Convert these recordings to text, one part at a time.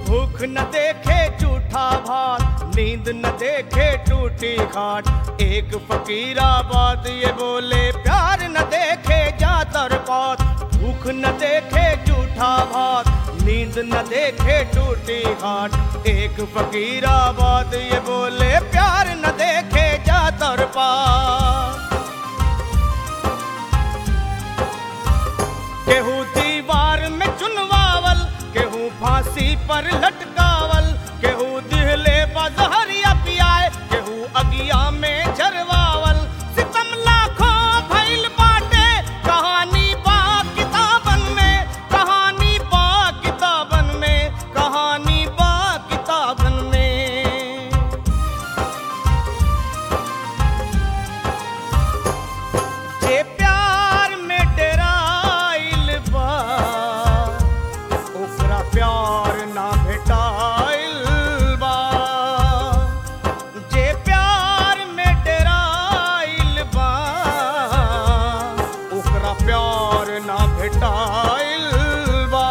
भूख न देखे झूठा भात नींद न देखे टूटी खाट एक फकीराबाद ये बोले प्यार न देखे जातर पात भूख न देखे झूठा भात नींद न देखे टूटी खाट एक फकीराबाद ये बोले प्यार न देखे जातर पात केहू दीवार में चुनवावल केहू फांसी पर लटकावल केहू दिहले बजहरिया पियाए केहू अगिया में झरवावल सितम लाखों भइल बाटे कहानी बा किताबन में कहानी बा किताबन में कहानी बा किताबन में जे प्यार में डेराइल बा ओकरा प्यार ना भेटाइल बा जे प्यार में डेराइल बा ओकरा प्यार ना भेटाइल बा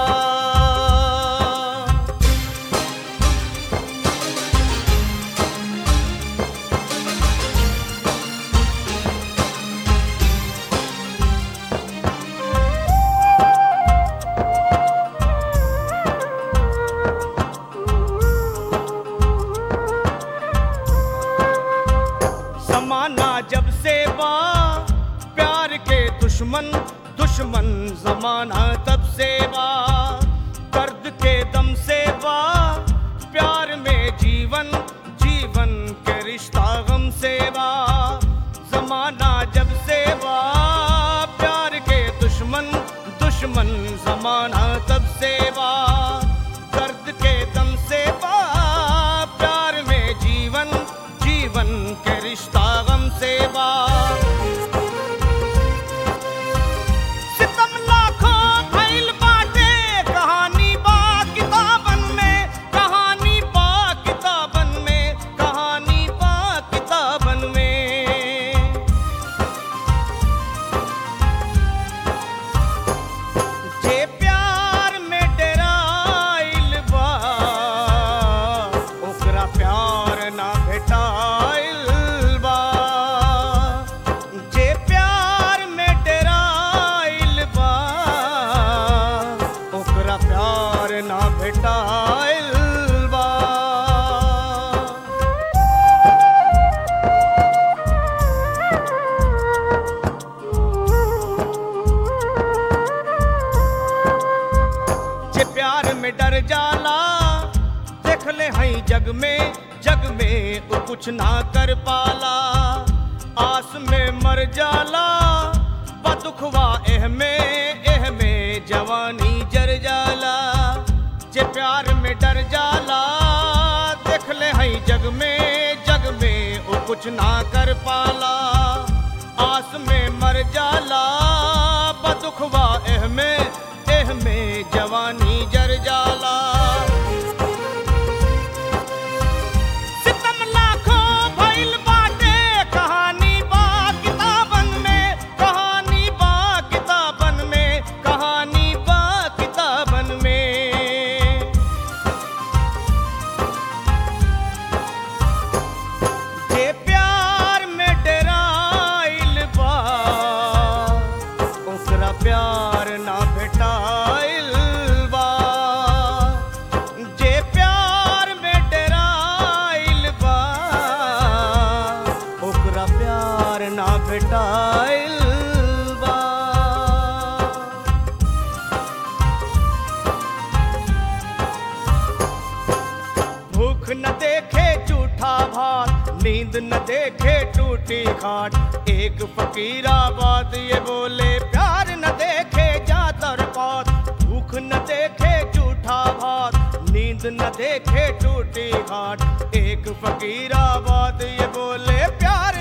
जमाना जब से बा प्यार के दुश्मन दुश्मन जमाना तब से बा दर्द के दम से बा प्यार में जीवन जीवन के रिश्ता गम से बा जमाना जब से बा प्यार के दुश्मन दुश्मन जमाना तब से बा दर्द के दम से बा प्यार में जीवन जीवन के रिश्ता गम से बा सितम लाखों भइल बाटे कहानी बा किताबन में कहानी बा किताबन में कहानी बा किताबन में जे प्यार में डेराइल बा ओकरा प्यार ना भेटाइल बा जे प्यार में डेराइल बा ओकरा प्यार ना भेटाइल बा जे प्यार में डर जाला देख ले हई जग में जग में वो कुछ ना कर पाला आस में मर जाला बदुखवा एह में एह में जवानी जर जाला जे प्यार में डर जाला देख ले हई जग में जग में वो कुछ ना कर पाला आस में मर जाला बदुखवा एह में एह में जवानी जर जाला सितम लाखों भइल बाटे कहानी बा किताबन में कहानी बा किताबन में कहानी बा किताबन में जे प्यार में डेराइल बा ओकरा प्यार ना भेटाइल बा जे प्यार में डेराइल बा ओकरा प्यार ना भेटाइल बा भूख न देखे झूठा भात नींद न देखे टूटी खाट एक फकीराबाद ये बोले प्यार न देखे जातर पात भूख न देखे झूठा भात नींद न देखे टूटी खाट एक फकीराबाद ये बोले प्यार